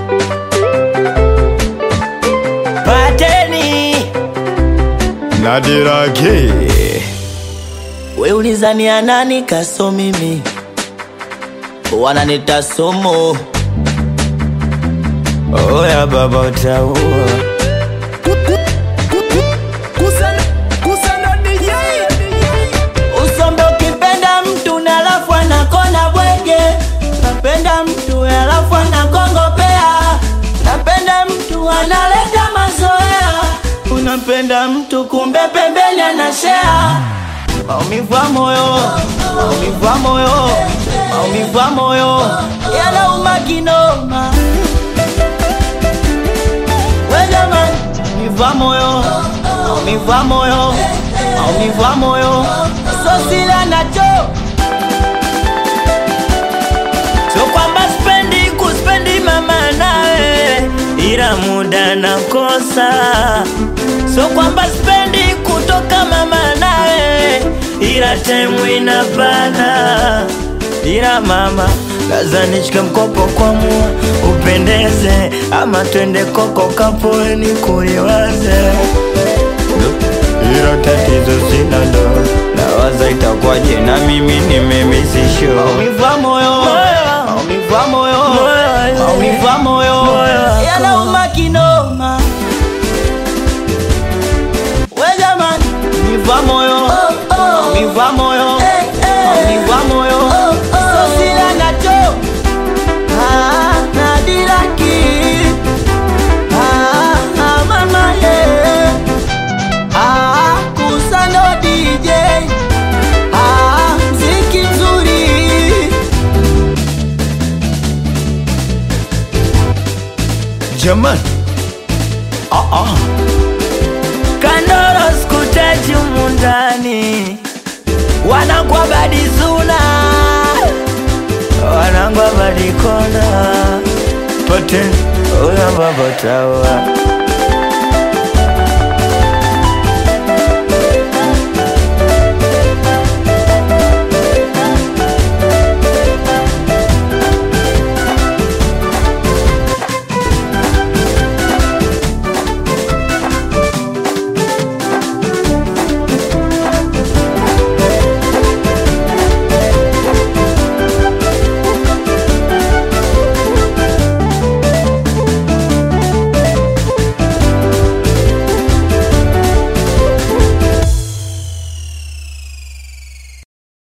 Pateni Nadirage we ulizania nani kaso mimi wananita somo oya baba utaua usombe ukipenda mtu na alafu anakona bwege napenda mtu alafu anakongopea napenda mtu analeta mazoea unapenda mtu kumbe pembeni anashea maumivu ya moyo maumivu ya moyo maumivu ya moyo yanauma kinoma we jamani maumivu ya moyo maumivu ya moyo maumivu ya moyo sosila nacho so kwamba spendi kuspendi mama nawe ila muda nakosa so kwamba spendi kutoka mama nawe ila temu inabana ila mama laza nishike mkopo kwa mua upendeze ama twende koko kapoeni kuliwaze hilo tatizo sina ndo nawaza itakuwaje na mimi nimemisisho maumivu ya moyo maumivu ya moyo maumivu ya moyo yanauma kinoma we jamani maumivu ya moyo maumivu ya moyo maumivu ya moyo sosila nacho Ah, nadiraki Ah, ah, mama yeah. Ah, kusano DJ Ah, mziki mzuri Jamani ah, ah. Kandoro skutaji mundani wanangwa badizuna wanangwa badikona Pateni uya baba tawa